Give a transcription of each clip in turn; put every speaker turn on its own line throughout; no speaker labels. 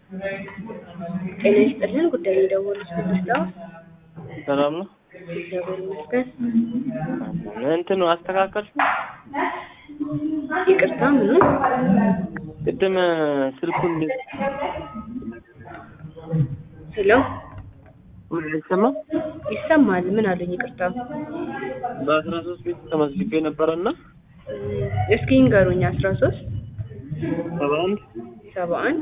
ጤና ይስጥልን ጉዳይ የደወሉት ምንድነው?
ሰላም ነው።
እግዚአብሔር ይመስገን።
እንትኑ አስተካከልሽ?
ይቅርታ ምኑ?
ቅድም ስልኩን
ሄሎ
አይሰማም?
ይሰማል። ምን አሉኝ? ይቅርታ
በአስራ ሶስት ቤት ተመዝግቤ ነበረና
እስኪ ንገሩኝ። አስራ ሶስት
ሰባ አንድ
ሰባ አንድ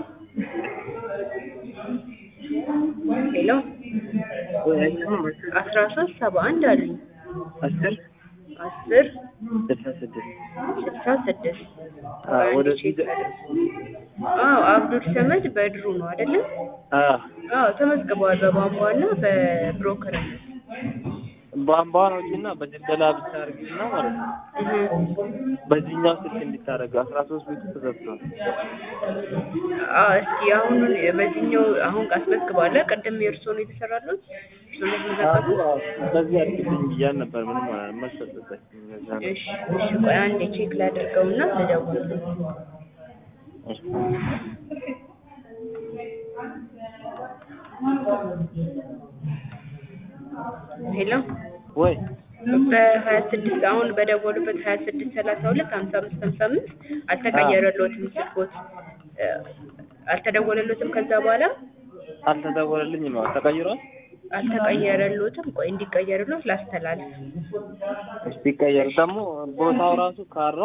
ሄሎ
ወይ አይሰማም?
አስራ ሶስት ሰባ አንድ አሉኝ።
አስር
አስር
ስልሳ ስድስት
ስልሳ ስድስት
አዎ፣ ወደ
አዎ አብዱል ሰመድ በድሩ ነው አይደለም?
አዎ
አዎ ተመዝግበዋል። በቧንቧ እና በብሮከርነት
ቧንቧን ውጪና በድለላ ብቻ አድርጊና ማለት ነው። በዚህኛው ስልክ እንዲታረግ አስራ ሶስት ቤቱ ተዘግቷል።
አዎ እስኪ አሁን በዚህኛው አሁን አስመዝግበዋል። ቅድም የእርስዎ ነው የተሰራሉት? እርስዎ ነው የተመዘገቡት?
በዚህ አድርግልኝ እያልን ነበር። ምንም መልስ አልሰጠችም። እዛ ነው።
እሺ እሺ፣ ቆይ አንዴ ቼክ ላድርገውና ልደውልልህ።
እሺ።
ሄሎ
ወይ
በሀያ ስድስት አሁን በደወሉበት ሀያ ስድስት ሰላሳ ሁለት ሀምሳ አምስት ሀምሳ አምስት አልተቀየረልዎትም ስልክዎት እ አልተደወለልዎትም ከዛ በኋላ
አልተደወለልኝም። አዎ ተቀይሯል።
አልተቀየረልዎትም። ቆይ እንዲቀየርልዎት ላስተላልፍ።
እስቲ ቀየር ደግሞ ቦታው ራሱ ካራ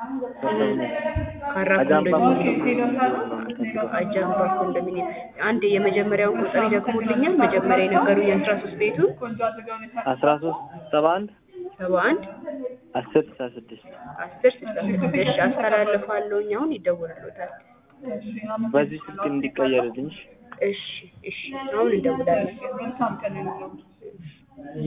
ካራ
አጃምባ
ኮንዶሚኒየም አጃምባ ኮንዶሚኒየም አንድ የመጀመሪያውን ቁጥር ይደግሙልኛል። መጀመሪያ የነገሩኝ አስራ ሶስት ቤቱ
አስራ ሶስት ሰባ አንድ
ሰባ አንድ
አስር ስልሳ ስድስት
አስር ስልሳ ስድስት እሺ አስተላልፋለሁኝ። አሁን ይደውልልዎታል።
በዚህ ስልክ እንዲቀየርልኝ
እሺ እሺ አሁን እንደውላለን።